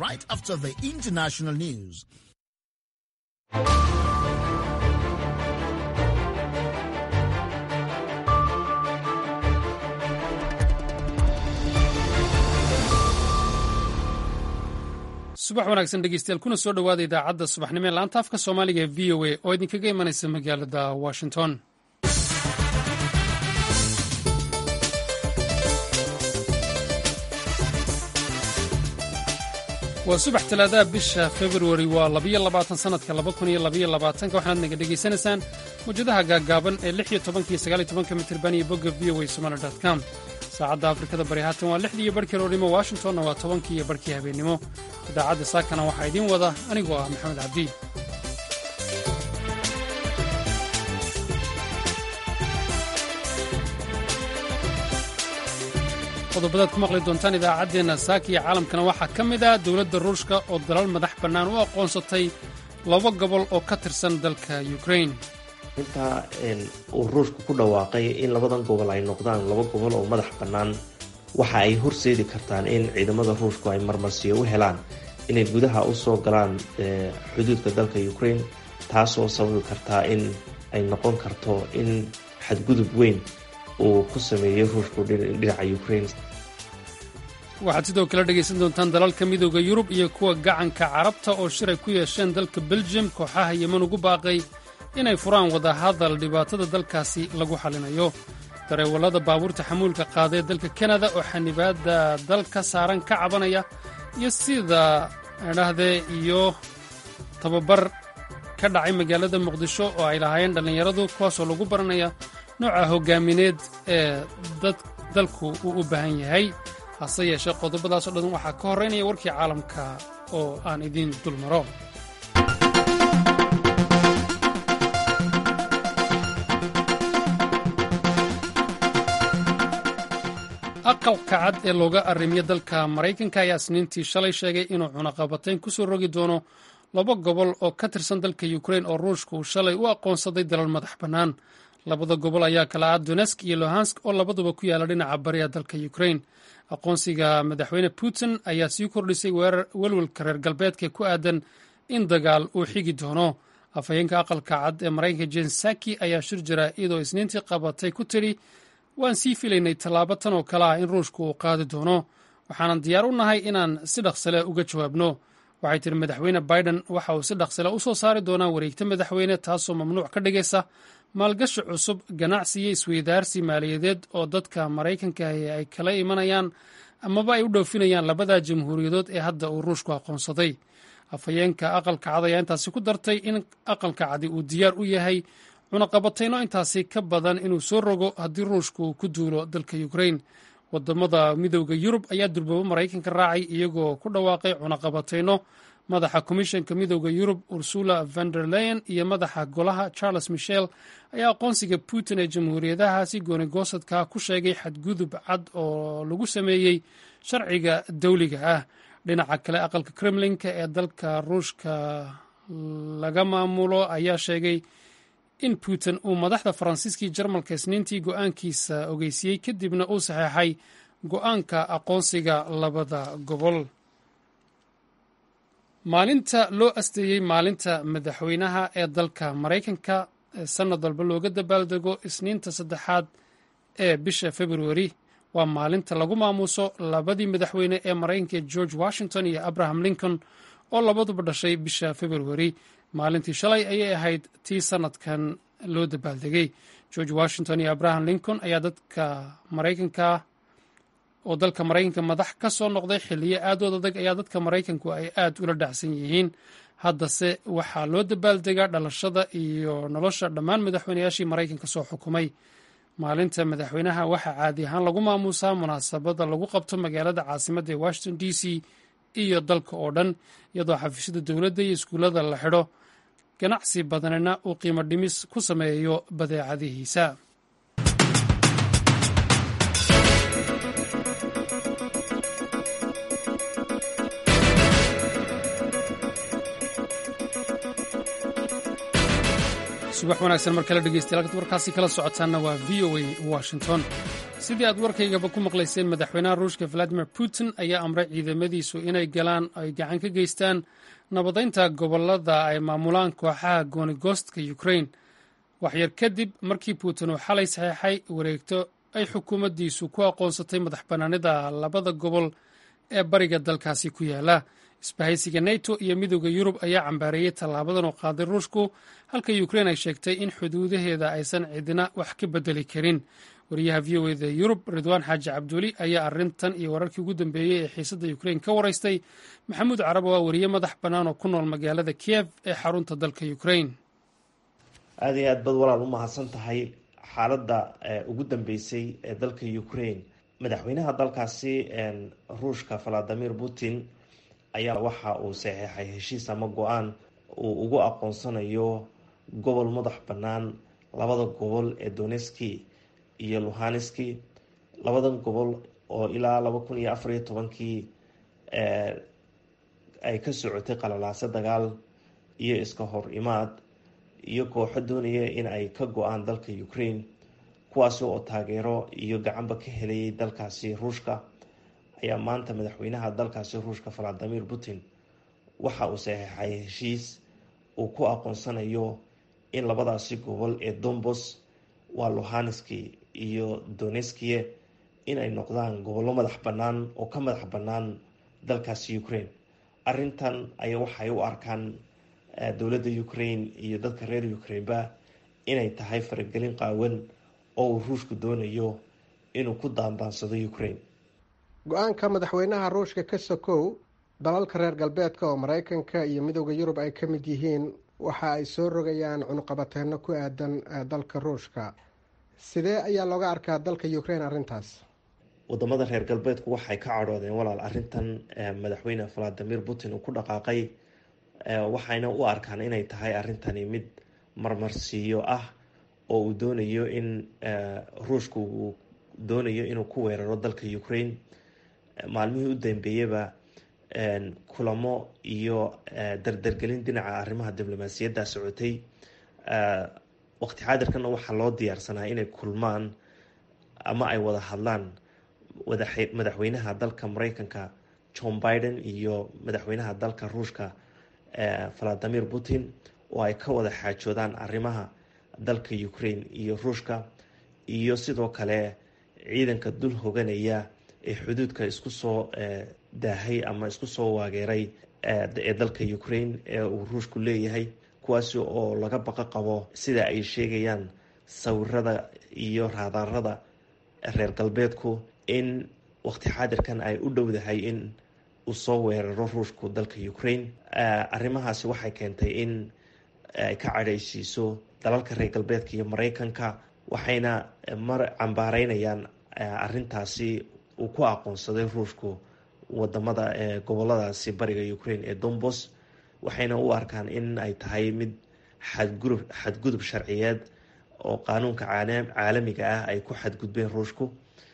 right after the international news. subax wanaagsan dhegeystayaal kuna soo dhowaada idaacadda subaxnimo ee laanta afka soomaaliga ee v o a oo idinkaga imanaysa magaalada washington waa subax talaadaha bisha februari waa labiyo labaatan sanadka laba kun iyo labiyo labaatanka waxaanaad naga dhegaysanaysaan mawjadaha gaaggaaban ee lix iyo tobankiyo sagaal iyo tobanka mitirban iyo bogga v o a somali dot com saacadda afrikada bari haatan waa lixdii iyo barhkii roornimo washingtonna waa tobankii iyo barhkii habeennimo idaacadda saakana waxaa idiin wada anigoo ah maxamed cabdi qodobadaad ku maqli doontaan idaacaddeenna saaka iyo caalamkana waxaa ka mid ah dowladda ruushka oo dalal madax bannaan u aqoonsatay laba gobol oo ka tirsan dalka ukrain intaa uu ruushku ku dhawaaqay in labadan gobol ay noqdaan laba gobol oo madax bannaan waxa ay horseedi kartaan in ciidamada ruushku ay marmarsiyo u helaan inay gudaha u soo galaan xuduudka dalka ukrain taasoo sababi kartaa in ay noqon karto in xadgudub weyn uu ku sameeyey ruushku dhinaca ukrain waxaad sidoo kale dhegaysan doontaan dalalka midooda yurub iyo kuwa gacanka carabta oo shiray ku yeesheen dalka beljum kooxaha yeman ugu baaqay inay furaan wadahadal dhibaatada dalkaasi lagu xallinayo dareewallada baabuurta xamuulka qaada ee dalka kanada oo xanibaadda dalka saaran ka cabanaya iyo sida idhaahdee iyo tababar ka dhacay magaalada muqdisho oo ay lahaayeen dhallinyaradu kuwaasoo lagu baranaya nooca hoggaamineed ee dalku uu u baahan yahay hase yeeshee qodobadaasoo dhan waxaa ka horraynaya warkii caalamka oo aan idiin dul maro aqalka cad ee looga arrimiyo dalka maraykanka ayaa isniintii shalay sheegay inuu cunaqabatayn ku soo rogi doono laba gobol oo ka tirsan dalka ukrain oo ruushka uu shalay u aqoonsaday dalal madax bannaan labada gobol ayaa kala ah donesk iyo lohansk oo labaduba ku yaala dhinaca bariga dalka ukrain aqoonsiga madaxweyne putin ayaa sii kordhisay welwelka reer galbeedka ku aadan in dagaal uu xigi doono afhayeenka aqalka cad ee maraykanka jen saki ayaa shir jira iyadoo isniintii qabatay ku tidhi waan sii filaynay tallaabo tan oo kale ah in ruushku uu qaadi doono waxaanan diyaar u nahay inaan si dhaqsale uga jawaabno waxay tihi madaxweyne biden waxa uu si dhaqsale u soo saari doonaa wareegta madaxweyne taasoo mamnuuc ka dhigaysa maalgashi cusub ganacsi iyo isweydaarsi maaliyadeed oo dadka maraykanka ay kala imanayaan amaba ay u dhoofinayaan labada jamhuuriyadood ee hadda uu ruushku aqoonsaday afhayeenka aqalka cad ayaa intaasi ku dartay in aqalka cadi uu diyaar u yahay cunaqabatayno intaasi ka badan inuu soo rogo haddii ruushku uu ku duulo dalka ukrain wadamada midooda yurub ayaa durbabo maraykanka raacay iyagoo ku dhawaaqay cunaqabatayno madaxa komishanka midooda yurub ursula vander leyen iyo madaxa golaha charles michel ayaa aqoonsiga putin ee jamhuuriyadahaasi goonigosadka ku sheegay xadgudub cad oo lagu sameeyey sharciga dawliga ah dhinaca kale aqalka kremlinka ee dalka ruushka laga maamulo ayaa sheegay in putin uu madaxda faransiiskii jarmalka isniintii go'aankiisa ogeysiiyey kadibna uu saxeexay go'aanka aqoonsiga labada gobol maalinta loo asteeyey maalinta madaxweynaha ee dalka maraykanka ee sannad walba looga dabaaldego isniinta saddexaad ee bisha februari waa maalinta lagu maamuuso labadii madaxweyne ee maraykanka george washington iyo abraham lincoln oo labaduba dhashay bisha februari maalintii shalay ayay ahayd tii sannadkan loo dabaaldegay george washington iyo abraham lincoln ayaa dadka maraykanka oo dalka maraykanka madax ka soo noqday xilliyo aadood adag ayaa dadka maraykanku ay aad ula dhacsan yihiin haddase waxaa loo dabaaldegaa dhalashada iyo nolosha dhammaan madaxweynayaashii maraykanka soo xukumay maalinta madaxweynaha waxaa caadi ahaan lagu maamuusaa munaasabada lagu qabto magaalada caasimadda ee washington d c iyo dalka oo dhan iyadoo xafiisyada dowladda iyo iskuullada la xidho ganacsi badanina uu qiimo dhimis ku sameeyo badeecadihiisa subax wanaagsan mar kale dhegeystayaal warkaasi kala socotaanna waa v o a washington sidii aad warkaygaba ku maqlayseen madaxweynaha ruushka valadimir putin ayaa amray ciidamadiisu inay galaan ay gacan ka geystaan nabadaynta gobolada ay maamulaan kooxaha goonigoostka ukrain waxyar kadib markii putin uu xalay saxeexay wareegto ay xukuumaddiisu ku aqoonsatay madax bannaanida labada gobol ee bariga dalkaasi ku yaala isbahaysiga neto iyo midooda yurub ayaa cambaareeyey tallaabadan oo qaaday ruushku halka ukrein ay sheegtay in xuduudaheeda aysan cidina wax ka bedeli karin wariyaha v o eda yurub ridwaan xaaji cabduuli ayaa arrintan iyo wararkii ugu dambeeyey ee xiisadda ukrein ka waraystay maxamuud carab oo ah wariye madax bannaan oo ku nool magaalada kiyev ee xarunta dalka ukrein aada iyo aad bad walaal u mahadsan tahay xaaladda ugu dambeysay ee dalka ukraine madaxweynaha dalkaasi ruushka valadimir putin ayaa waxa uu saxeexay heshiis ama go-aan uu ugu aqoonsanayo gobol madax bannaan labada gobol ee doneski iyo luhaniski labadan gobol oo ilaa laba kun iyo afar iyo tobankii ay ka socotay qalalaaso dagaal iyo iska hor imaad iyo kooxo doonaya in ay ka go-aan dalka ukraine kuwaasi oo taageero iyo gacanba ka helayay dalkaasi ruushka ayaa maanta madaxweynaha dalkaasi ruushka valadimir putin waxa uu saxeexay heshiis uu ku aqoonsanayo in labadaasi gobol ee dombos waa luhaniski iyo doneskiye in ay noqdaan gobollo madax bannaan oo ka madax bannaan dalkaasi ukraine arrintan ayaa waxay u arkaan dowladda ukraine iyo dadka reer ukraineba inay tahay faragelin qaawan oo uu ruushku doonayo inuu ku daandaansado ukraine go-aanka madaxweynaha ruushka ka sokow dalalka reer galbeedka oo maraykanka iyo midooda yurub ay ka mid yihiin waxa ay soo rogayaan cunuqabateeno ku aadan dalka ruushka sidee ayaa looga arkaa dalka ukraine arrintaas wadamada reer galbeedku waxay ka cadhoodeen walaal arrintan madaxweyne valadimir putin uu ku dhaqaaqay waxayna u arkaan inay tahay arrintani mid marmarsiiyo ah oo uu doonayo in ruushku uu doonayo inuu ku weeraro dalka ukraine maalmihii u dambeeyaba kulamo iyo dardargelin dhinaca arrimaha diblomaasiyadda socotay waqti xaadirkana waxaa loo diyaarsanaa inay kulmaan ama ay wada hadlaan madaxweynaha dalka mareykanka john biden iyo madaxweynaha dalka ruushka valadimir putin oo ay ka wada xaajoodaan arrimaha dalka ukraine iyo ruushka iyo sidoo kale ciidanka dul hoganaya ee xuduudka isku soo daahay ama isku soo waageeray ee dalka ukraine ee uu ruushku leeyahay kuwaasi oo laga baqo qabo sida ay sheegayaan sawirada iyo raadaarada reer galbeedku in waqti xaadirkan ay u dhowdahay in uu soo weeraro ruushku dalka ukraine arrimahaasi waxay keentay in ay ka cadhaysiiso dalalka reer galbeedka iyo mareykanka waxayna mar cambaareynayaan arrintaasi uu ku aqoonsaday ruushku wadamada goboladaasi bariga ukraine ee dombos waxayna u arkaan in ay tahay mid xadgudub xadgudub sharciyeed oo qaanuunka caalamiga ah ay ku xadgudbeen ruushku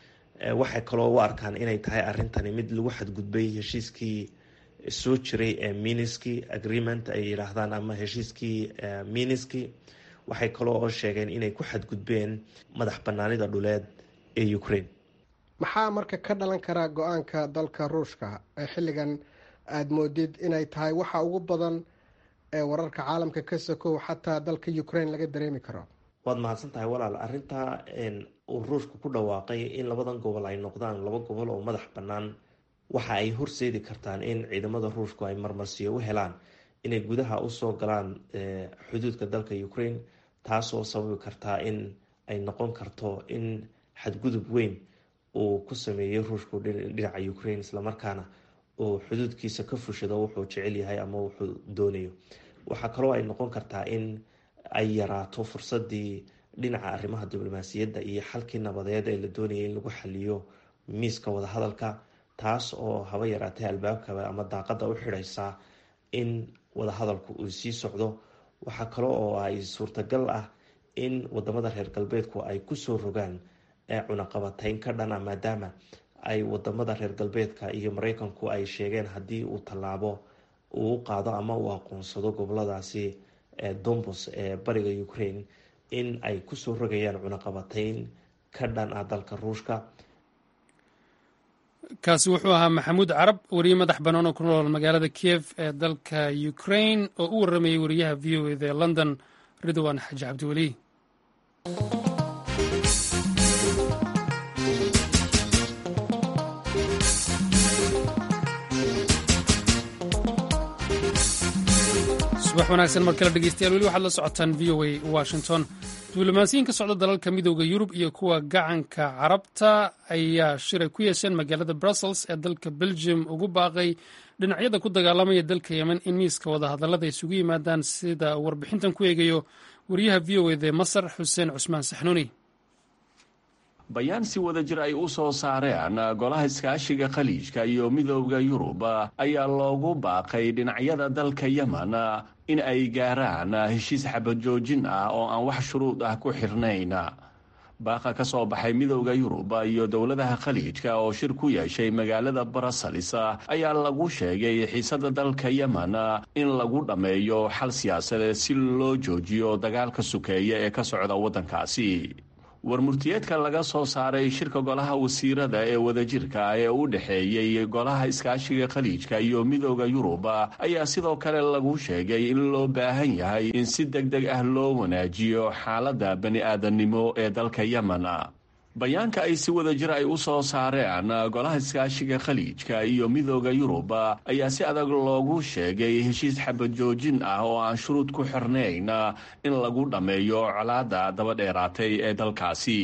waxay kaloo u arkaan inay tahay arrintani mid lagu xadgudbay heshiiskii soo jiray ee miniski agreement ay yidhaahdaan ama heshiiskii miniski waxay kaloo oo sheegeen inay ku xadgudbeen madax banaanida dhuleed ee ukraine maxaa marka ka dhalan karaa go-aanka dalka ruushka ee xilligan aada moodid inay tahay waxa ugu badan ee wararka caalamka ka sokow xataa dalka ukraine laga dareemi karo waad mahadsan tahay walaal arrintaa uu ruushku ku dhawaaqay in labadan gobol ay noqdaan laba gobol oo madax bannaan waxa ay horseedi kartaan in ciidamada ruushku ay marmarsiyo u helaan inay gudaha usoo galaan xuduudka dalka ukraine taasoo sababi kartaa in ay noqon karto in xadgudub weyn uu ku sameeyey ruushku dhinaca ukraine islamarkaana uu xuduudkiisa ka fushado wuxuu jecel yahay ama wuxuu doonayo waxaa kaloo ay noqon kartaa in ay yaraato fursadii dhinaca arrimaha diblomaasiyadda iyo xalkii nabadeed ee la doonayay in lagu xaliyo miiska wadahadalka taas oo haba yaraatay albaabkaba ama daaqada u xidhaysa in wadahadalku uu sii socdo waxaa kale oo ay suurtagal ah in wadamada reer galbeedku ay kusoo rogaan cunaqabateyn ka dhana maadaama ay wadamada reer galbeedka iyo mareykanku ay sheegeen haddii uu tallaabo uu u qaado ama uu aqoonsado goboladaasi dombos ee bariga ukraine in ay kusoo rogayaan cunaqabateyn ka dhan ah dalka ruushka kaasi wuxuu ahaa maxamuud carab weriye madax bannaan oo ku nool magaalada kiev ee dalka ukraine oo u warramayay wariyaha v o eda ee london ridwan xaji cabdiweli subax wanaagsan mar kale dhegeystayaal weli waxaad la socotaan v o a washington diblomaasiyiin ka socda dalalka midooda yurub iyo kuwa gacanka carabta ayaa shiray ku yeesheen magaalada brussels ee dalka belgium ugu baaqay dhinacyada ku dagaalamaya dalka yemen in miiska wadahadallada isugu yimaadaan sida warbixintan ku eegayo wariyaha v o ede masar xuseen cusmaan saxnuuni bayaan si wada jir ay u soo saareen golaha iskaashiga khaliijka iyo midooda yurub ayaa loogu baaqay dhinacyada dalka yemen in ay gaaraan heshiis xabajoojin ah oo aan wax shuruud ah ku xirnayn baaqa ka soo baxay midooda yurub iyo dowladaha khaliijka oo shir ku yeeshay magaalada brussels ayaa lagu sheegay xiisada dalka yemen in lagu dhammeeyo xal siyaasadeed si loo joojiyo dagaalka sukeeya ee ka socda waddankaasi warmurtiyeedka laga soo saaray shirka golaha wasiirada ee wadajirka ee u dhexeeyey golaha iskaashiga khaliijka iyo midooda yurub ayaa sidoo kale lagu sheegay in loo baahan yahay in si deg deg ah loo wanaajiyo xaaladda bani aadamnimo ee dalka yemen bayaanka ay si wada jir ay u soo saareen golaha iskaashiga khaliijka iyo midooda yurub ayaa si adag loogu sheegay heshiis xabajoojin ah oo aan shuruud ku xirnayn in lagu dhammeeyo colaadda dabadheeraatay ee dalkaasi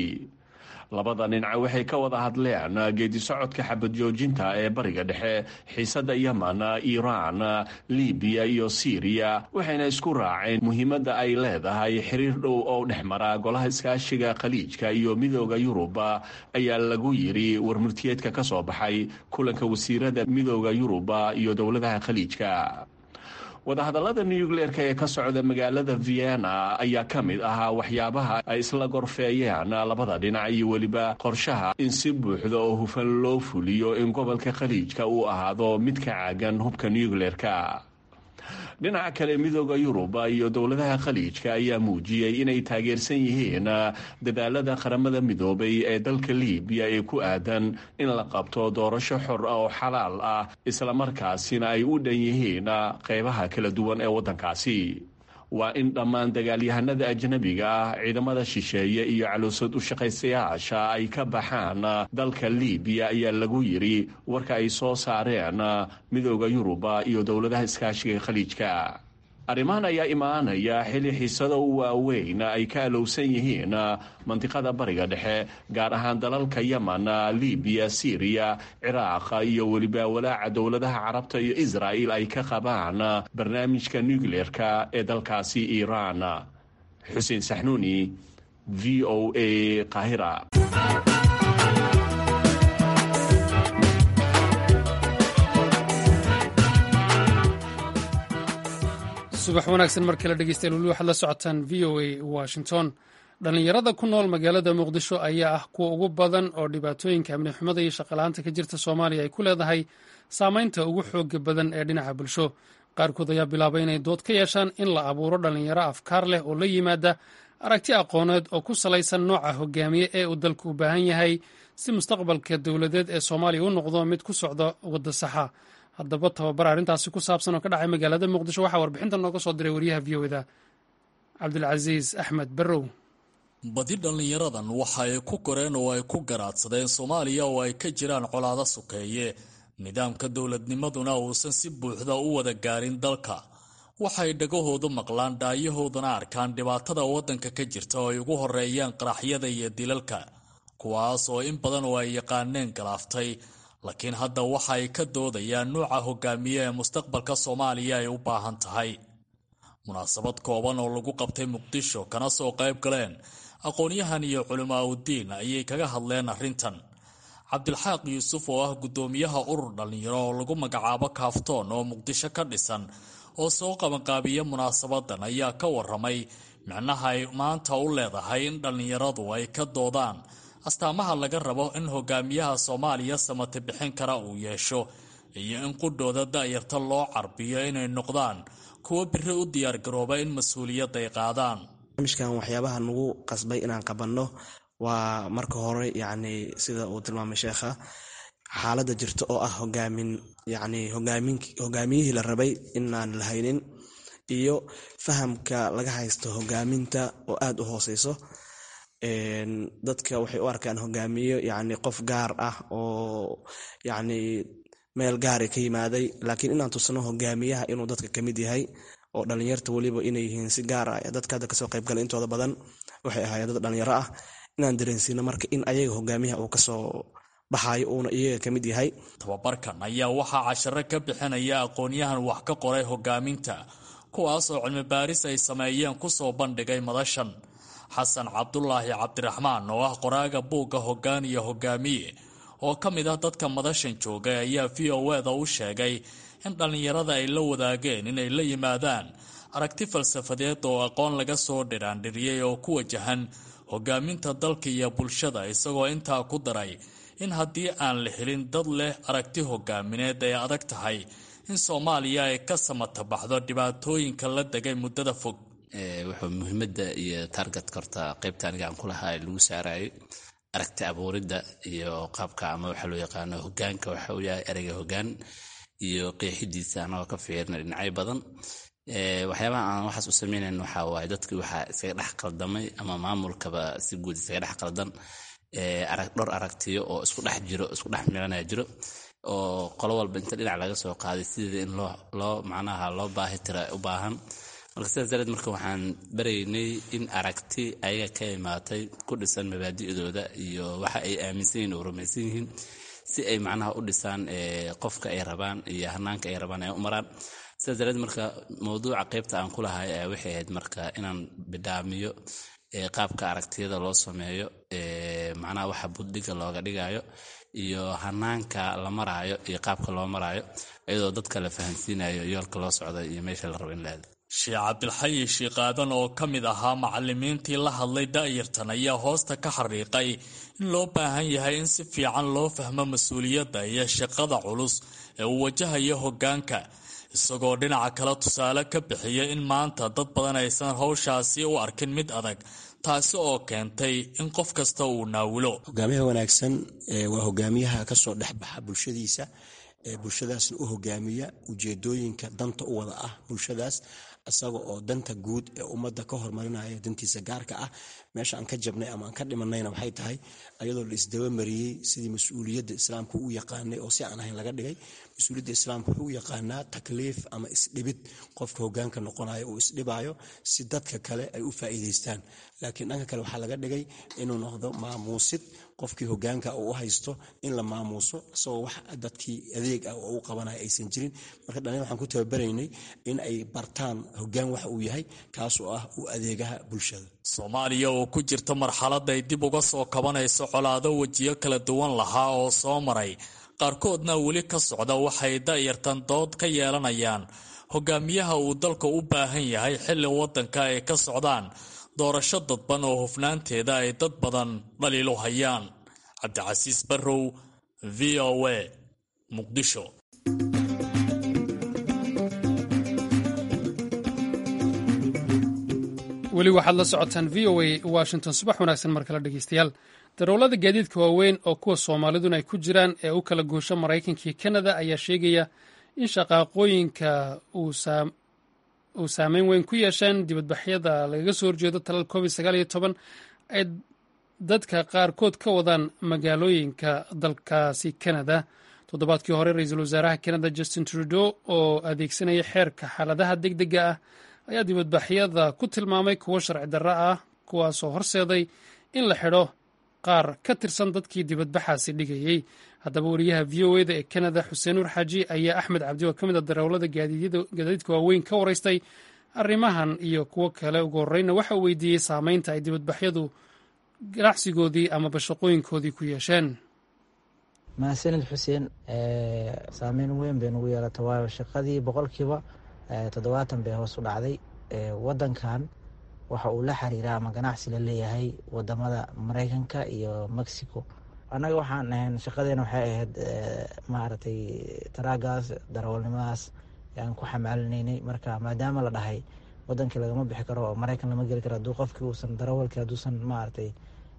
labada dhinac waxay ka wada hadleen geedi socodka xabadjoojinta ee bariga dhexe xiisada yemen iiraan libiya iyo siiriya waxayna isku raaceen muhiimadda ay leedahay xiriir dhow oo dhex mara golaha iskaashiga khaliijka iyo midooda yurub ayaa lagu yiri warmurtiyeedka ka soo baxay kulanka wasiirada midooda yurub iyo dowladaha khaliijka wadahadallada nucleerka ee ka socda magaalada vienna ayaa ka mid ahaa waxyaabaha ay isla gorfeeyeen labada dhinac iyo weliba qorshaha in si buuxda oo hufan loo fuliyo in gobolka khaliijka uu ahaado mid ka caagan hubka nucleerka dhinaca kale midooda yurub iyo dowladaha khaliijka ayaa muujiyey inay taageersan yihiin dadaalada qaramada midoobay ee dalka libiya ee ku aadan in la qabto doorasho xor ah oo xalaal ah islamarkaasina ay u dhan yihiin qeybaha kala duwan ee waddankaasi waa in dhammaan dagaalyahanada ajnabiga ah ciidamada shisheeye iyo caloosad u shaqaysayaasha ay ka baxaan dalka libiya ayaa lagu yiri warka ay soo saareen midooda yuruba iyo dowladaha iskaashiga khaliijka arrimahan ayaa imaanaya xilli xiisado waaweyn ay ka alowsan yihiin mandiqada bariga dhexe gaar ahaan dalalka yemen libiya syriya ciraaq iyo weliba walaaca dowladaha carabta iyo israa'il ay ka qabaan barnaamijka nucleerka ee dalkaasi iiraan xuseen saxnuuni v o a qaahira subax wanaagsan mar kale dhegeystayaal weli waxaad la socotaan v o a washington dhallinyarada ku nool magaalada muqdisho ayaa ah kuwa ugu badan oo dhibaatooyinka amni xumada iyo shaqala-aanta ka jirta soomaaliya ay ku leedahay saameynta ugu xooga badan ee dhinaca bulsho qaarkood ayaa bilaabay inay dood ka yeeshaan in la abuuro dhallinyaro afkaar leh oo la yimaada aragti aqooneed oo ku salaysan nooca hogaamiye ee uu dalku u baahan yahay si mustaqbalka dowladeed ee soomaaliya u noqdo mid ku socda wadda saxa haddaba tababar arrintaasi ku saabsan oo ka dhacay magaalada muqdisho waxaa warbixinta nooga soo diray wariyaha v o da cabdilcasiis axmed barrow badi dhallinyaradan waxa ay ku koreen oo ay ku garaadsadeen soomaaliya oo ay ka jiraan colaado sukeeye nidaamka dowladnimaduna uusan si buuxda u wada gaarin dalka waxay dhagahoodu maqlaan dhaayahooduna arkaan dhibaatada waddanka ka jirta oo ay ugu horeeyaan qaraxyada iyo dilalka kuwaas oo in badan oo ay yaqaaneen galaaftay laakiin hadda waxa ay ka doodayaan nuuca hogaamiye ee mustaqbalka soomaaliya ay u baahan tahay munaasabad kooban oo lagu qabtay muqdisho kana soo qayb galeen aqoon-yahan iyo culimaa udiin ayay kaga hadleen arrintan cabdilxaaq yuusuf oo ah guddoomiyaha urur dhallinyaro oo lagu magacaabo kaaftoon oo muqdisho ka dhisan oo soo qabanqaabiya munaasabadan ayaa ka waramay micnaha ay maanta u leedahay in dhallinyaradu ay ka doodaan astaamaha laga rabo in hogaamiyaha soomaaliya samate bixin kara uu yeesho iyo in qudhooda da'yarta loo carbiyo inay noqdaan kuwo biri u diyaargarooba in mas-uuliyadda ay qaadaan barnaamijkan waxyaabaha nagu qasbay inaan qabanno waa marka hore yacni sida uu tilmaamay sheekha xaaladda jirta oo ah hogaamin yacni hogaamin hogaamiyihii la rabay inaan la haynin iyo fahamka laga haysto hogaaminta oo aada u hooseyso dadka waxay u arkaan hogaamiyo yacni qof gaar ah oo yacni meel gaari ka yimaaday laakiin inaan tusno hogaamiyaha inuu dadka ka mid yahay oo dhalinyarta weliba inay yihiin si gaar ah dadka hadda kasoo qaybgala intooda badan waxay ahaayeen dad dhalinyaro ah inaan dareensiino marka in ayaga hogaamiyaha uu kasoo baxayo uuna iyaga ka mid yahay tababarkan ayaa waxaa casharo ka bixinaya aqoonyahan wax ka qoray hogaaminta kuwaas oo cilmi baaris ay sameeyeen kusoo bandhigay madashan xasan cabdulaahi cabdiraxmaan oo ah qoraaga buugga hoggaan iyo hogaamiye oo ka mid ah dadka madashan joogay ayaa v o eda u sheegay in dhallinyarada ay la wadaageen inay la yimaadaan aragti falsafadeed oo aqoon laga soo dhiraandhiriyey oo ku wajahan hogaaminta dalka iyo bulshada isagoo intaa ku daray in haddii aan la helin dad leh aragti hogaamineed ay adag tahay in soomaaliya ay ka samata baxdo dhibaatooyinka la degay muddada fog wuxuu muhiimadda iyo taargetka horta qaybta aniga aan ku lahaa lagu saarayay aragti abuuridda iyo qaabka ama waxa loo yaqaano hogaanka waxa uu yahay ereyga hogaan iyo qeexidiisa anagoo ka fiirina dhinacyo badan waxyaabaha aan waxaas u sameynayn waxa waaye dadkii waxaa iskaga dhex qaldamay ama maamulkaba si guud iskaga dhex qaldan dhowr aragtiyo oo isku dhex jiro isku dhex milanaya jiro oo qolo walba inta dhinac laga soo qaaday sideeda in loo macnaha loo baahi tira u baahan marka sidaas dareed marka waxaan baraynay in aragti ayaga ka imaatay ku dhisan mabaadi'dooda iyo waxa ay aaminsan yihin oo rumaysan yihiin si ay macnaha u dhisaan qofka ay rabaan iyo hanaanka ay rabaan ay u maraan sidaas dareed marka mawduuca qeybta aan ku lahay waxay ahayd marka inaan bidhaamiyo qaabka aragtiyada loo sameeyo macnaha waxa buddhiga looga dhigayo iyo hanaanka la maraayo iyo qaabka loo maraayo iyadoo dadka la fahansiinayo yoolka loo socda iyo meesha la rabo in la aado sheekh cabdilxayi shiiqaadan oo ka mid ahaa macalimiintii la hadlay da'yartan ayaa hoosta ka xariiqay in loo baahan yahay in si fiican loo fahmo mas-uuliyadda iyo shaqada culus ee uu wajahayo hoggaanka isagoo dhinaca kale tusaale ka bixiya in maanta dad badan aysan howshaasi u arkin mid adag taasi oo keentay in qof kasta uu naawilo hogaamiyaha wanaagsan waa hogaamiyaha kasoo dhexbaxa bulshadiisa bulshadaasna u hogaamiya ujeedooyinka danta u wada ah bulshadaas isaga oo danta guud ee ummadda ka horumarinaya dantiisa gaarka ah meesha aan ka jabnay ama aan ka dhimanayna waxay tahay ayadoo la isdabamariyey sidii mas-uuliyadda islaamka u yaqaanay oo si aan ahayn laga dhigay mas-uuliyadda islaamka wuxuu u yaqaanaa takliif ama isdhibid qofka hogaanka noqonayo uu isdhibayo si dadka kale ay u faa'iidaystaan laakiin dhanka kale waxaa laga dhigay inuu noqdo maamuusid qofkii hogaanka uu u haysto in la maamuuso isagoo wax dadkii adeeg ah oo u qabanaya aysan jirin marka dhalin waxaan ku tababaraynay in ay bartaan hogaan waxa uu yahay kaasoo ah uu adeegaha bulshada soomaaliya oo ku jirta marxalad ay dib uga soo kabanayso colaado wejiyo kala duwan lahaa oo soo maray qaarkoodna weli ka socda waxay da'yartan dood ka yeelanayaan hogaamiyaha uu dalka u baahan yahay xilli waddanka ay ka socdaan doorasho dadban oo hufnaanteeda ay dad badan dhaliilu hayaan cabdicasiis barrow v o a muqdisho weli waxaad la socotaan v o a washington subax wanaagsan mar kale dhegeystayaal darawlada gaadiidka waaweyn oo kuwa soomaaliduna ay ku jiraan ee u kala goosho maraykanka iyo kanada ayaa sheegaya in shaqaaqooyinka uu saameyn weyn ku yeesheen dibadbaxyada lagaga soo horjeedo talal covid sagaal iyo toban ay dadka qaarkood ka wadaan magaalooyinka dalkaasi kanada toddobaadkii hore ra-iisul wasaaraha kanada justin trudeau oo adeegsanaya xeerka xaaladaha deg dega ah ayaa dibadbaxyada ku tilmaamay kuwo sharci darro ah kuwaasoo horseeday in la xidho qaar ka tirsan dadkii dibadbaxaasi dhigayey haddaba wariyaha v o eda ee kanada xuseen nuur xaaji ayaa axmed cabdi oo ka mid a darawlada gaadiidka waaweyn ka waraystay arrimahan iyo kuwo kale ugu horreyna waxa uu weydiiyey saameynta ay dibadbaxyadu ganacsigoodii amaba shaqooyinkoodii ku yeesheen mahadsanid xuseen saameyn weyn bay nagu yeelata waayo shaqadii boqolkiiba toddobaatan bay hoos u dhacday wadankan waxa uu la xiriiraa ama ganacsi la leeyahay wadamada mareykanka iyo mexico annaga waxaan ahayn shaqadeena waxay ahayd maaragtay taraagaas darawalnimadaas aan ku xamaalinaynay marka maadaama la dhahay wadankii lagama bixi karo oo mareykan lama geli karo hadduu qofkii uusan darawalkii hadduusan maaragtay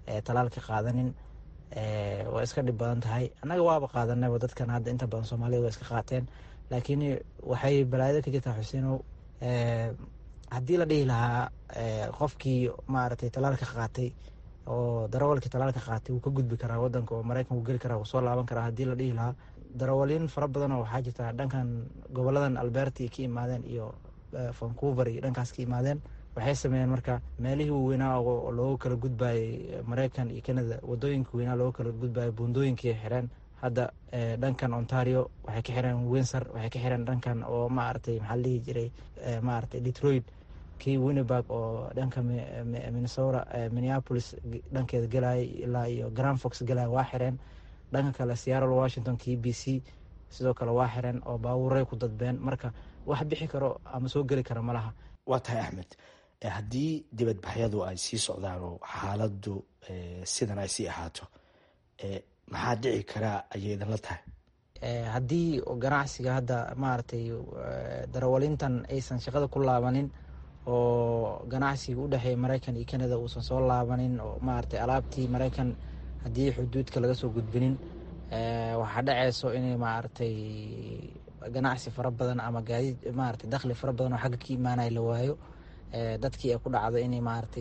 talaalka qaadanin waa iska dhib badan tahay annaga waaba qaadanayba dadkan hadda inta badan soomaalida waa iska qaateen laakiin waxay balaayada ka jirtaa xuseenow haddii la dhihi lahaa qofkii maaragtay talaalka qaatay oo darawalkii talaalka qaatay wuu ka gudbi karaa wadanka oo maraykan wuu geli karaa wuu soo laaban karaa haddii la dhihi lahaa darawaliin fara badanoo waxaa jirta dhankan goboladan alberti ka imaadeen iyo vancouver iyo dhankaas ka imaadeen waxay sameeyeen marka meelihii waaweynaa oo looga kala gudbayay maraykan iyo canada wadooyinka weynaa looga kala gudbayay buundooyinkii xireen hadda dhankan ontario waxay ka xireen windsor waxay ka xireen dhankan oo maaragtay maxaa la dhihi jiray maaragtay detroit kii winneburg oo dhanka minnesota minneapolis dhankeeda galaya ilaa iyo grand fox galaya waa xireen dhanka kale seattle washington kii b c sidoo kale waa xireen oo baabuuray ku dadbeen marka wax bixi karo ama soo geli kara malaha waa tahay axmed haddii dibadbaxyadu ay sii socdaan oo xaaladdu sidan ay sii ahaato maxaa dhici karaa ayay idinla tahay haddii ganacsiga hadda maaragtay darawalintan aysan shaqada ku laabanin oo ganacsiga u dhexeeya maraykan iyo canada uusan soo laabanin oo maaragtay alaabtii maraykan haddii xuduudka laga soo gudbinin waxaa dhaceyso inay maaragtay ganacsi fara badan ama gaadiid maaragtay dakhli fara badan oo xagga ka imaanaya la waayo dadkii ay ku dhacdo inay maaragtay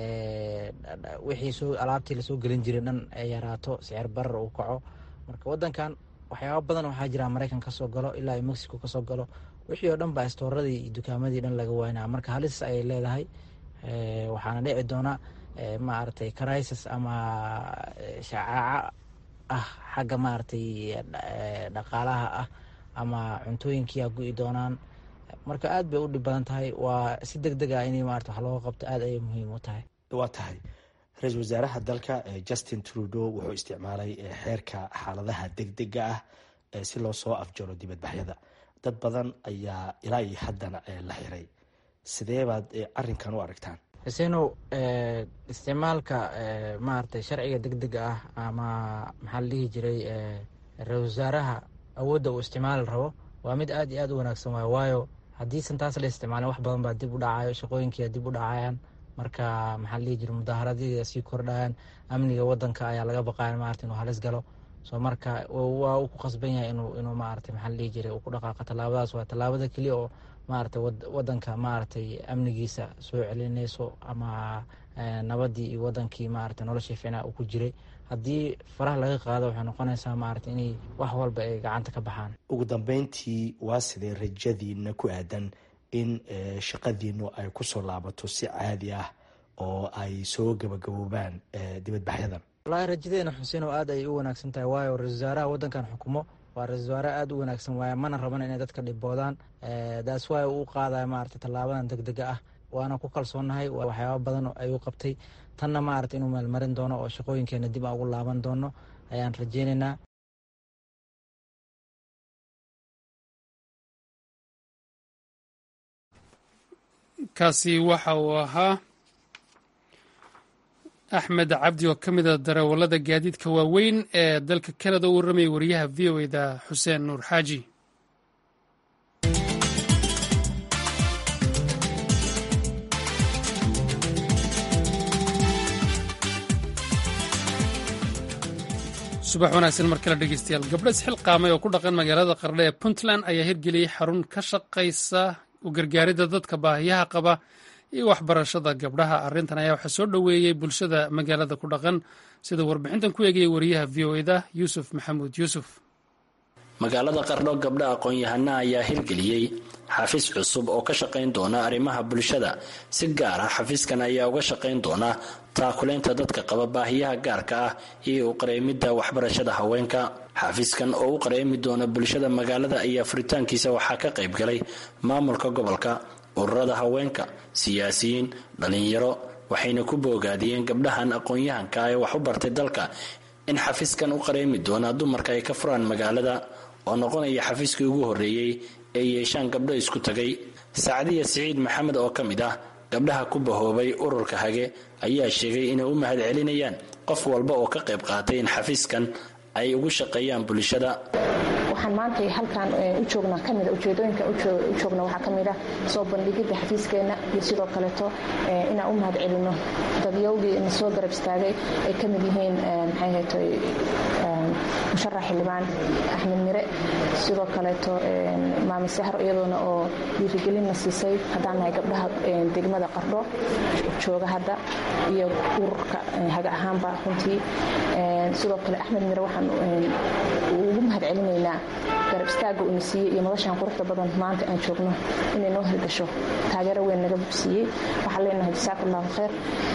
wixii soo alaabtii lasoo gelin jiray dhan ay yaraato sicir barar uu kaco marka wadankan waxyaaba badan waxaa jira maraykan kasoo galo ilaa iyo mexico kasoo galo wixii oo dhan ba istooradii iyo dukaamadii dhan laga waynaa marka halis ayay leedahay waxaana dhici doona maaragtay crisis ama shacaaco ah xagga maaragtay dhaqaalaha ah ama cuntooyinkiia gu-i doonaan marka aad bay u dhib badan tahay waa si deg deg ah in maarata wax looga qabto aad ayay muhiim u tahay waa tahay ra-iisul wasaaraha dalka justin trudeau wuxuu isticmaalay xeerka xaaladaha deg dega ah si loo soo afjaro dibadbaxyada dad badan ayaa ilaa iyo haddana la xiray sidee baad arinkan u aragtaan xuseenow isticmaalka maaragtay sharciga deg dega ah ama maxaa la dhihi jiray ra-isul wasaaraha awoodda uu isticmaali rabo waa mid aad iyo aad u wanaagsan waayo waayo haddiisan taas la isticmaalin wax badan baa dib u dhacayo shaqooyinkia dib u dhacayaan marka maxaa la dhihi jira mudaaharadii sii kordhayaan amniga wadanka ayaa laga baqaya maarata inuu halis galo so marka waa uu ku qasban yahay inuu inuu maarata maxaa la dhihi jiray uu ku dhaqaaqa tallaabadaas waa tallaabada keliya oo maarata wadanka maaragtay amnigiisa soo celinayso ama nabadii iyo wadankii maarata noloshii ficnaa uu ku jiray haddii faraha laga qaado waxay noqonaysaa maarata inay wax walba ay gacanta ka baxaan ugu dambeyntii waa sidee rajadiina ku aadan in shaqadiinu ay kusoo laabato si caadi ah oo ay soo gabagaboobaan dibadbaxyadan wallaahi rajadeena xuseen oo aad ayay u wanaagsan tahay waayo ra-isul wasaaraha waddankan xukumo waa ra-isul wasaare aada u wanaagsan waaye mana raban inay dadka dhiboodaan daas waay uu qaadaya maarata tallaabadan deg dega ah waana ku kalsoonnahay waxyaaba badan ayuu qabtay tanna maarata inuu meelmarin doono oo shaqooyinkeena dib aan ugu laaban doono ayaan rajeynaynaa kaasi waxa uu ahaa axmed cabdi oo ka mid a darawallada gaadiidka waaweyn ee dalka kanada u warramayay wariyaha v o eda xuseen nuur xaaji subax wanaagsan mar kale dhegeystayaal gabdho isxilqaamay oo ku dhaqan magaalada qardhe ee puntland ayaa hirgeliyey xarun ka shaqaysa u gargaaridda dadka baahiyaha qaba iyo waxbarashada gabdhaha arrintan ayaa waxaa soo dhoweeyey bulshada magaalada ku dhaqan sida warbixintan ku eegayay wariyaha v o eda yuusuf maxamuud yuusuf magaalada qardho gabdha aqoon-yahana ayaa hirgeliyey xafiis cusub oo ka shaqayn doona arrimaha bulshada si gaar ah xafiiskan ayaa uga shaqayn doona taakuleynta dadka qaba baahiyaha gaarka ah iyo u qareemidda waxbarashada haweenka xafiiskan oo u qareemi doona bulshada magaalada ayaa furitaankiisa waxaa ka qayb galay maamulka gobolka ururada haweenka siyaasiyiin dhallinyaro waxayna ku boogaadiyeen gabdhahan aqoon-yahanka ee wax u bartay dalka in xafiiskan u qareemi doona dumarka ay ka furaan magaalada oo noqonaya xafiiskii ugu horreeyey ee yeeshaan gabdho isku tagay sacdiya siciid maxamed oo ka mid ah gabdhaha ku bahoobay ururka hage ayaa sheegay inay u mahad celinayaan qof walba oo ka qayb qaatay in xafiiskan ay ugu shaqeeyaan bulshada waxaan maanta halkan u joognaa kamida ujeedooyinka u joogna waxaa ka mid ah soo bandhigidda xafiiskeenna iyo sidoo kaleeto inaan u mahad celino dadyowgii na soo garab istaagay ay ka mid yihiin maxay haytay musharax xildhibaan axmed mire sidoo kaleeto maami sahro iyadoona oo dhiirigelinna siisay haddaan nahay gabdhaha degmada qardho jooga hadda iyo ururka haga ahaanba runtii sidoo kale axmed mire waxaan ugu mahad celinaynaa garab istaagga uuna siiyey iyo madashaan quruxda badan maanta aan joogno inay noo hirgasho taageero weyn naga siiyey waxaan leenahay jasaak allahu khayr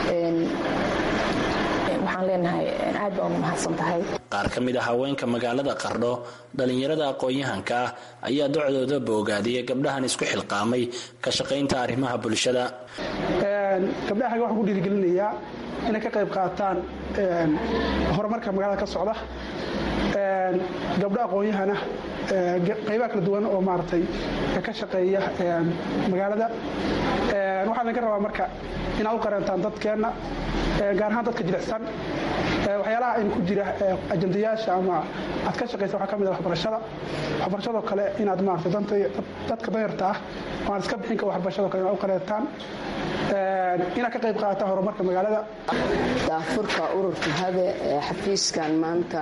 waxaan leenahay aad baa ugu mahadsan tahay qaar ka mid a haweenka magaalada qardho dhallinyarada aqoon-yahanka ah ayaa docdooda boogaadiyay gabdhahan isku xilqaamay ka shaqaynta arrimaha bulshada gabdhaha xagga waxaan ku dhiirigelinayaa inay ka qayb qaataan horumarka magaalada ka socda gabdho aqoon-yahana qaybaha kala duwan oo maaragtay ka shaqeeya magaalada waxaa laga rabaa marka inaad u qareentaan dadkeenna gaar ahaan dadka jilicsan waxyaalaha aynu ku jira ajandayaasha ama aad ka shaqaysa waxaa ka mid ah waxbarashada waxbarashadoo kale inaad maaragtay dadka danyarta ah oo aan iska bixin ka waxbarashadoo kale inaad u qareentaan inaad ka qayb qaadataan horumarka magaalada daafurka ururka habe ee xafiiskan maanta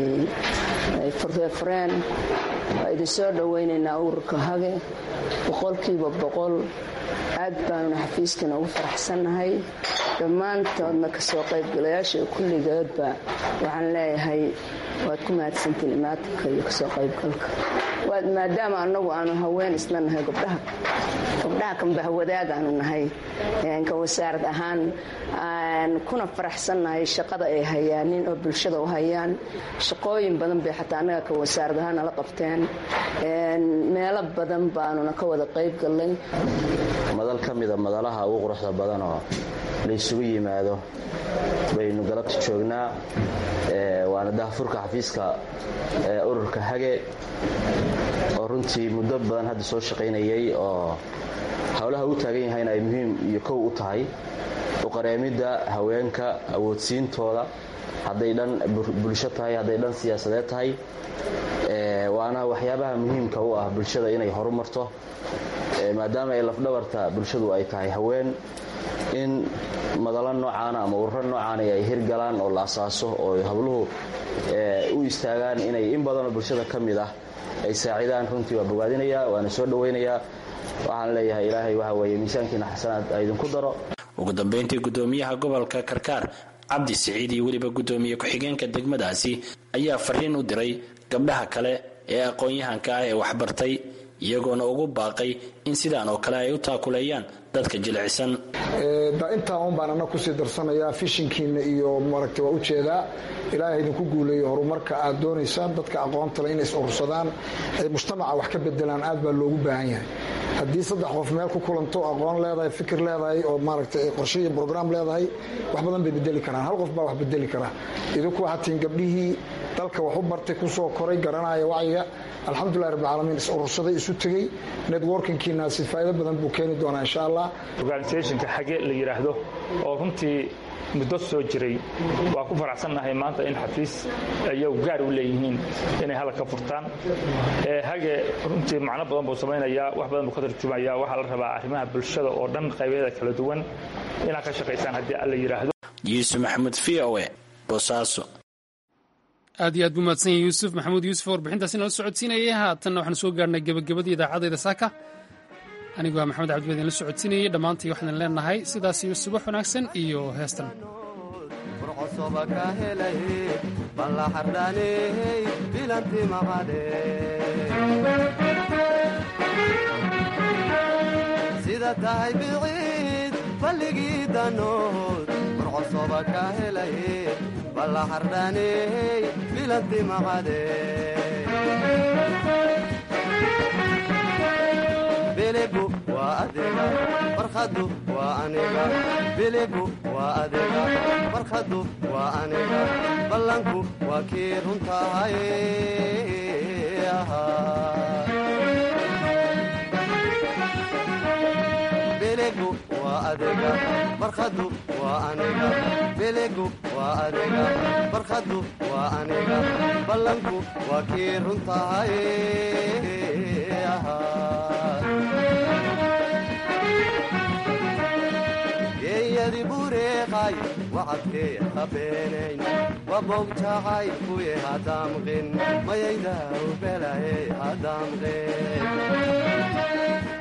ay furfureen waa idin soo dhowaynaynaa ururka hage boqolkiiba boqol aad baanuna xafiiskan ugu faraxsannahay dhammaantoodna kasoo qaybgalayaasha kulligoodba waxaan leeyahay waad ku mahadsantiin imaatinka iyo kasoo qaybgalka maadaama anagu aanu haween isla nahay gabdhaha gabdhaha kambahwadaag aanu nahay ka wasaarad ahaan kuna faraxsannahay shaqada ay hayaanin oo bulshada u hayaan shaqooyin badan bay xataa annaga ka wasaarad ahaan nala qabteen meelo badan baanuna ka wada qayb gallay madal ka mida madalaha ugu quruxda badanoo la isugu yimaado baynu galabta joognaa waana daahfurka xafiiska ururka hage oo runtii muddo badan hadda soo shaqaynayay oo howlaha u taagan yahayna ay muhiim iyo kow u tahay uqareemidda haweenka awoodsiintooda hadday dhan bulsho tahay hadday dhan siyaasadeed tahay waana waxyaabaha muhiimka u ah bulshada inay horumarto maadaama ay lafdhabarta bulshadu ay tahay haween in madalo noocaana ama ururo noocaana ay hirgalaan oo la asaaso oo habluhu u istaagaan inay in badanoo bulshada ka mid ah ay saacidaan runtii waa bogaadinayaa waana soo dhowaynayaa waxaan leeyahay ilaahay waxa weeye miisaankiina xasanaad a idinku daro ugu dambayntii gudoomiyaha gobolka karkaar cabdi siciid iyo weliba gudoomiye ku-xigeenka degmadaasi ayaa fariin u diray gabdhaha kale ee aqoon-yahanka ah ee waxbartay iyagoona ugu baaqay in sidaan oo kale ay u taakuleeyaan dadka jilicsan intaa un baan ana kusii darsanayaa fishinkiina iyo maragta waa ujeedaa ilaahay idinku guuleeyo horumarka aad doonaysaan dadka aqoontale inay is urursadaan ay mujtamaca wax ka bedelaan aad baa loogu baahan yahay haddii saddex qof meel ku kulanto aqoon leedahay fikir leedahay oo maaragta qorshe iyo brograam leedahay wax badan bay bedeli karaan hal qof baa wax bedeli karaa idinku waxaad tihiin gabdhihii dalka wax u bartay kusoo koray garanaya wacyiga alxamdulilah rabbilcaalamiin is urursaday isu tegey networkingkiinaasi faa'iido badan buu keeni doonaa insha allah organisationka xage la yidhaahdo oo runtii muddo soo jiray waa ku faraxsannahay maanta in xafiis iyagu gaar u leeyihiin inay halka ka furtaan hage runtii macno badan buu samaynayaa wax badan buu ka tarjumaya waxaa la rabaa arrimaha bulshada oo dhan qaybeeda kala duwan inaad ka shaqaysaan haddii alla yidhaahdo yuusuf maxamuud v o e boosaaso aad iyo aad buu mahadsan yahay yuusuf maxamuud yuusuf warbixintaasi nala socodsiinayay haatanna waxaanu soo gaarnay gebagabadii idaacadayda saaka anigoo maxamed cabdi baa idinla socodsiinayay dhammaantii waxaan leenahay sidaas iyo subax wanaagsan iyo heestan sida tahay biciid balligii danood murcosoba ka helay ballaxardhaney bilanti maqade biligu waa adiga barkhadu waa aniga biligu waa adiga barkhadu waa aniga ballanku waa kii runtahay biligu waa adiga barkhadu waa aniga biligu waa adiga barkhadu waa aniga ballanku waa kii runtahay geeyadi bureeqay wacadkee habeenayn wabogjacay kuye hadaamqin mayayda ubelaye hadaamqin